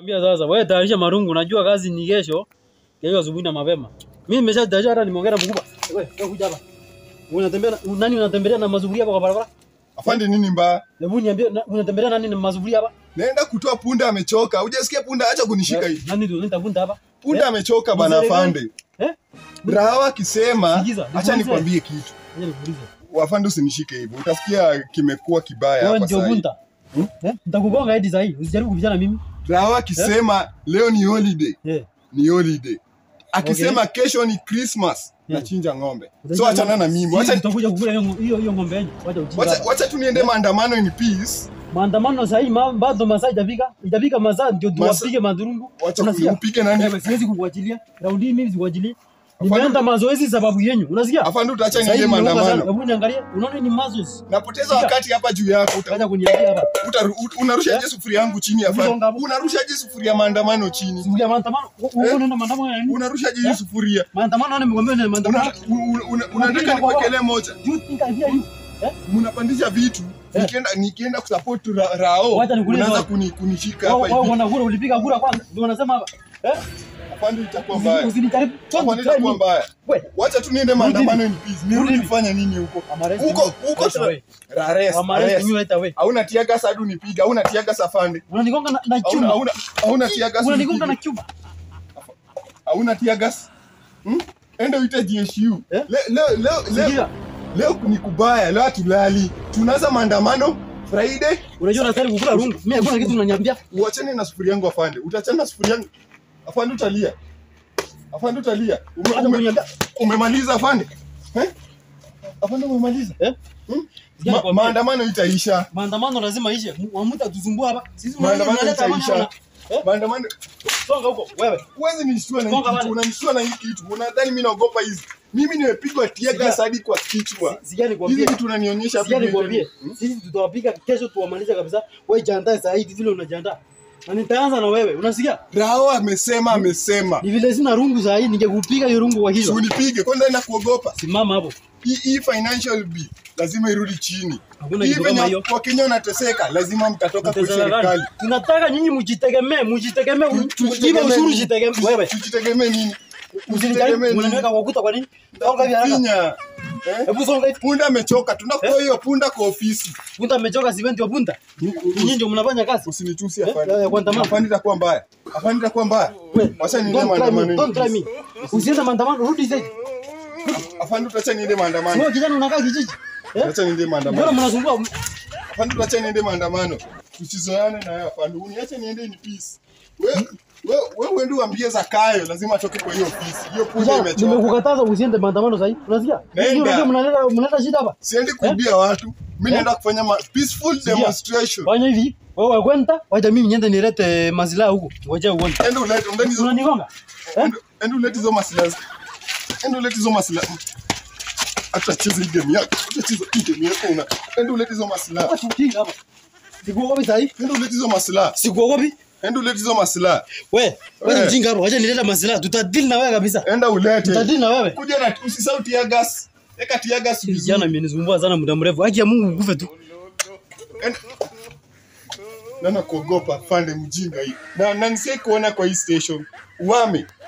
Ambia sasa wewe tayarisha marungu, najua kazi ni kesho. Kesho asubuhi na mapema. Mimi nimeshatayarisha hata nimeongea na mkubwa. Wewe, wewe kuja hapa. Unatembea na- nani unatembelea na mazuburia hapa kwa barabara? Afande nini mbaya? Hebu niambie na- unatembelea nani na mazuburia hapa? Naenda kutoa punda amechoka. Hujasikia punda acha kunishika hivi. Nani ndio nitavunja hapa? Punda Eh? amechoka bana Mzee gani? afande. Eh? Raha akisema Sikiza, acha nikuulize. nikwambie kitu. Ngoja nikuulize. Wafande usinishike hivyo. Utasikia kimekuwa kibaya Wewe hapa ndio sasa. bunta. Eh? Nitakugonga hadi saa hii. Usijaribu kupishana mimi. Raha akisema leo ni holiday. Eh. Ni holiday. Akisema kesho ni Christmas. Yeah. Nachinja ng'ombe. So achana na mimi. Sisi Wacha tutakuja kukula hiyo hiyo hiyo ng'ombe yenu. Wacha ujinga. wacha hapa. wacha tu niende maandamano in peace. Maandamano saa hii ma- bado masaa itafika. Itafika masaa ndio Masa- tuwapige madhurungu. Wacha Unasikia? upige nani? Wewe, Siwezi kukuachilia. Raundi hii mimi sikuachilia. Nimeenda mazoezi sababu yenyu. Unasikia? Afande utaacha Sasa niende hivi nimeoga sana. maandamano. Hebu niangalie. Unaona ni mazoezi. Napoteza Sikia. wakati hapa juu yako. Uta- Wacha kuniambia hapa. Utaru- ut- unarushaje sufuria yangu chini afande? Usonga hapo. Unarushaje sufuria maandamano chini? Simulia maandamano. Wewe unaenda maandamano ya nini? Unarushaje hii Eh? sufuria? Maandamano ni mgombea ni maandamano. Una- una- una- Unataka nikuwekelee moja? Do you think I hear you? Eh? Mnapandisha vitu. Eh. Nikienda nikienda kusupport ra- Rao. Wacha nikuulize Unaanza wapi. kuni- kunishika Wewe hapa wewe hivi. una kura ulipiga kura kwanza. Ndio unasema hapa. Eh? Afande itakuwa Usi- mbaya. Usinijaribu. Afande Don't try itakuwa me. mbaya. Wewe. Wacha tu niende maandamano in peace. Nirudi Rudi. kufanya nini huko? Amaresti Huko you huko right tuna- away. Rares. Amaresti Rares. you right away. Hauna tiaga sasa hadi unipiga. Hauna tiaga afande. Unanigonga na, na Hauna chuma. hauna hauna tiaga Unanigonga na chuma. Hauna tiagas? Hmm? Enda uite GSU. Eh? Le- Leo leo leo Sikia. leo ni kubaya, leo hatulali. Tunaanza maandamano Friday. Unajua nataka kukula rungu. Mimi hakuna kitu unaniambia. Uachane na sufuria yangu afande. Utachana na sufuria yangu. Afande utalia. Afande utalia. Ume, Hata ume, kuniambia. umemaliza afande? Eh? Afande umemaliza? Eh? Hmm? Sikia Ma, nikwambie. maandamano itaisha. Maandamano lazima ishe. Mwamuta tuzumbua hapa. Sisi Maandamano tunaleta amani itaisha. hapa. Eh? Maandamano Songa huko wewe. Huwezi nishtua na hii Songa kitu, bale. unanishtua na hii kitu. Unadhani mimi naogopa hizi? Mimi nimepigwa tiaga Sikia. hadi kwa kichwa. Sikia Hizi nikwambie. vitu unanionyesha Sikia vipi nikwambie. hivi? Sisi tutawapiga kesho tuwamalize kabisa. Wewe jiandae saa hii vile unajiandaa. Na nitaanza na wewe. Unasikia? Rao amesema amesema. Ni vile sina rungu saa hii ningekupiga hiyo rungu kwa Si kichwa. unipige kwanza na kuogopa. Simama hapo. Hii hii financial bill lazima irudi chini. Hakuna Hii kitu kama venye hiyo. Wakenya wanateseka lazima mtatoka kwa Mteseka serikali. gani? Tunataka nyinyi mjitegemee, mjitegemee, Tu- ujibe tujitegemee ushuru nini? jitegemee. Wewe Tujitegemee nini? usinijaribu, Tujitegemee unaniweka nini? kwa ukuta kwa nini? Songa hivi haraka. Finya. Eh? Hebu songa hivi. Punda amechoka, tunakutoa hiyo punda kwa ofisi. Punta amechoka simenti wa punta. Nyinyi ndio mnafanya kazi. Usinitusi Eh, afande. eh, kuandamana. Afande itakuwa mbaya. Afande itakuwa mbaya. Wewe, Wacha niende don't try me, maandamano. don't try me. Usiende maandamano, rudi zaidi. Afande utacha niende maandamano. Wewe kijana unakaa kijiji. Eh? Acha niende Mbona maandamano. mnasumbua? Afande utacha niende maandamano. Tusizoeane na wewe afande. Uniache niende in peace. Wewe wewe wewe uende uambie Zakayo lazima atoke kwa hiyo ofisi. Hiyo punda Kijana, imechoka. nimekukataza usiende maandamano sasa hivi. Unasikia? Nenda. Nyinyi unajua mnaleta mnaleta shida hapa. Siendi kuibia watu. Mimi naenda kufanya ma peaceful Sikia. demonstration. Fanya hivi. Wewe kwenda, wacha mimi niende nilete mazilaha huko. Ngoja uone. Enda ulete undani hizo Unanigonga? Eh? enda- enda ulete hizo masilaha. Enda ulete hizo masilaha. Hata cheza hii game yako. Hata cheza hii game yako una. Enda ulete hizo masilaha. Watu ujinga hapa. Sikuogopi sasa hivi. Enda ulete hizo masilaha. Sikuogopi. Enda ulete hizo masilaha. We, wewe Eh. ni mjinga hapo. Acha nileta masilaha. Tutadili na wewe kabisa. Enda ulete. Tutadili na wewe. Kuja na usisahau tia gas. Eka tia gas Kijana vizuri. imenisumbua sana muda mrefu. Haki ya Mungu ukufe tu. Enda- Nana kuogopa fande mjinga hii. Na na nisie kuona kwa hii station. Uame.